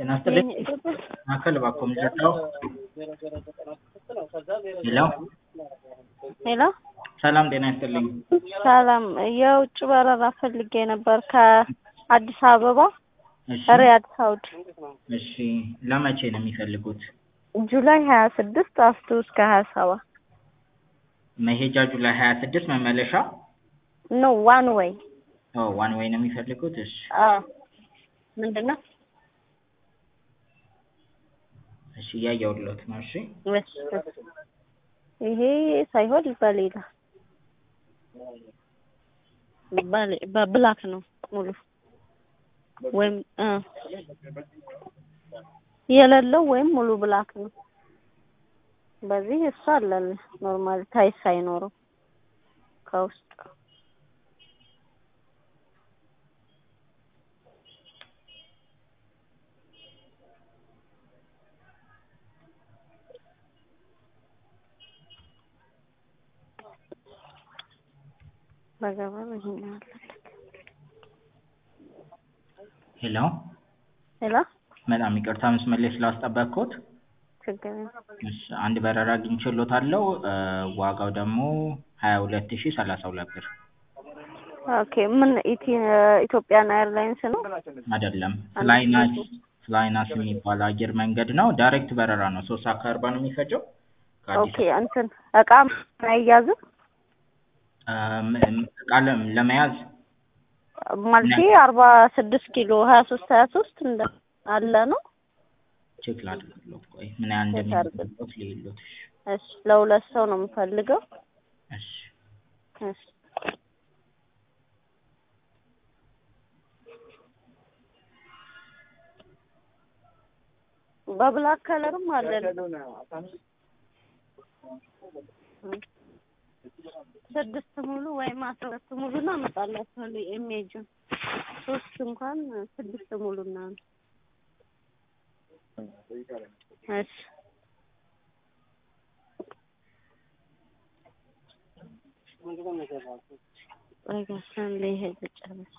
ጤና ይስጥልኝ ማዕከል እባክዎ የሚሰጠው ሄሎ ሄሎ ሰላም ጤና ይስጥልኝ ሰላም የውጭ በረራ ፈልጌ ነበር ከአዲስ አበባ እሺ ሪያድ ሳውዲ እሺ ለመቼ ነው የሚፈልጉት ጁላይ ሀያ ስድስት አስቱ እስከ ሀያ ሰባት መሄጃ ጁላይ ሀያ ስድስት መመለሻ ኖ ዋን ወይ ኦ ዋን ዌይ ነው የሚፈልጉት እሺ ምንድን ነው እሺ እያየሁልዎት ነው እሺ እሺ፣ እሺ። ይሄ ሳይሆን በሌላ በሌ- በብላክ ነው ሙሉ ወይም እ የሌለው ወይም ሙሉ ብላክ ነው። በዚህ እሱ አለን ኖርማል ታይስ ሳይኖረው ከውስጥ በገበር ይሄን አለ ሄሎ ሄሎ በጣም ይቅርታ መስመር ላይ ስላስጠበቅኩት ችግር የለም። እሺ አንድ በረራ አግኝቼልዎታለሁ እ ዋጋው ደግሞ ሀያ ሁለት ሺህ ሰላሳ ሁለት ብር ኦኬ ምን ኢቲ ኢትዮጵያን ኤርላይንስ ነው? አይደለም ፍላይናስ ፍላይናስ የሚባል አየር መንገድ ነው ዳይሬክት በረራ ነው ሶስት ሰዓት ከአርባ ነው የሚፈጀው ከአዲስ ኦኬ እንትን እቃ አይያዝም እም፣ እም፣ እቃ ለ- ለመያዝ ማለቴ አርባ ስድስት ኪሎ ሀያ ሶስት ሀያ ሶስት እንደ አለ ነው። ቼክ ላድርግልዎት ቆይ ምን ያህል ቼክ እንደሚያደርግልዎት ልይልዎት እሺ እሺ ለሁለት ሰው ነው የምፈልገው። እሺ እሺ በብላክ ከለርም አለን። ስድስት ሙሉ ወይም አስራ ሁለት ሙሉ ነው አመጣላችኋለሁ። ኢሜጁን ሶስት እንኳን ስድስት ሙሉ እና እሺ ቆይ ጋር ሰንዴ ይሄ ልጨርስ።